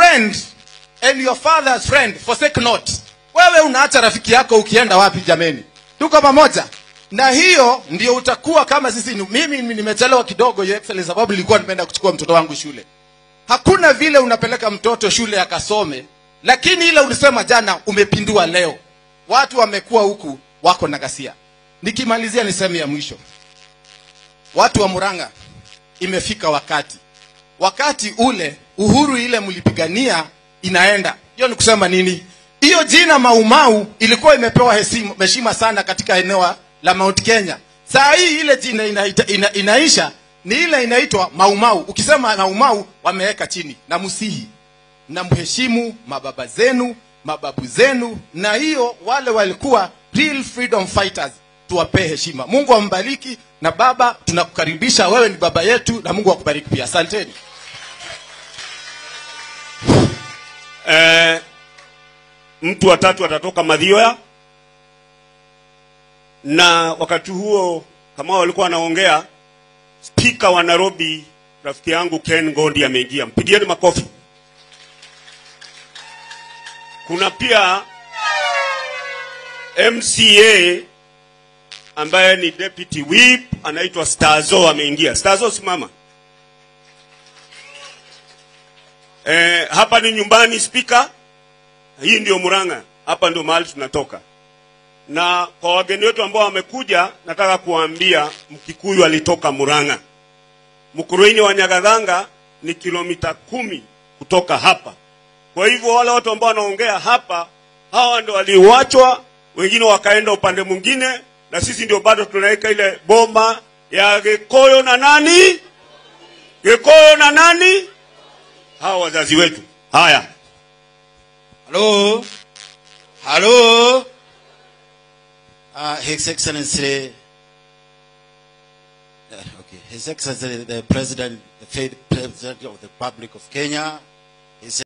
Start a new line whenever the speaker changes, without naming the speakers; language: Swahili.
friend and your father's friend forsake not. Wewe unaacha rafiki yako ukienda wapi jameni? Tuko pamoja. Na hiyo ndio utakuwa kama sisi. ni- Mimi nimechelewa kidogo, your excellency, sababu nilikuwa nimeenda kuchukua mtoto wangu shule. Hakuna vile unapeleka mtoto shule akasome, lakini ile ulisema jana umepindua leo. Watu wamekuwa huku wako na ghasia. Nikimalizia ni sehemu ya mwisho, watu wa Murang'a, imefika wakati wakati ule uhuru ile mlipigania inaenda. Hiyo ni kusema nini? Hiyo jina Maumau ilikuwa imepewa heshima heshima sana katika eneo la Mount Kenya. Saa hii ile jina inaita, ina, inaisha ni ile inaitwa Maumau. Ukisema Maumau wameweka chini na musihi na mheshimu mababa zenu mababu zenu, na hiyo wale walikuwa real freedom fighters, tuwapee heshima. Mungu ambariki, na baba, tunakukaribisha wewe, ni baba yetu, na Mungu akubariki pia. Asanteni.
eh, mtu watatu atatoka Mathioya, na wakati huo kama walikuwa wanaongea, spika wa Nairobi rafiki yangu Ken Gondi ameingia, mpigieni makofi. Kuna pia MCA ambaye ni deputy whip anaitwa Stazo ameingia. Stazo, simama. Eh, hapa ni nyumbani spika. Hii ndio Murang'a, hapa ndio mahali tunatoka. Na kwa wageni wetu ambao wamekuja, nataka kuwaambia Mkikuyu alitoka Murang'a. Mkuruini wa Nyagathanga ni kilomita kumi kutoka hapa. Kwa hivyo wale watu ambao wanaongea hapa, hawa ndio waliwachwa, wengine wakaenda upande mwingine, na sisi ndio bado tunaweka ile boma ya Gikoyo na nani, Gikoyo na nani, hawa wazazi wetu. Haya,
Hello? Hello? Uh, His Excellency, uh, okay, His Excellency, the President, the President of the Republic of Kenya, His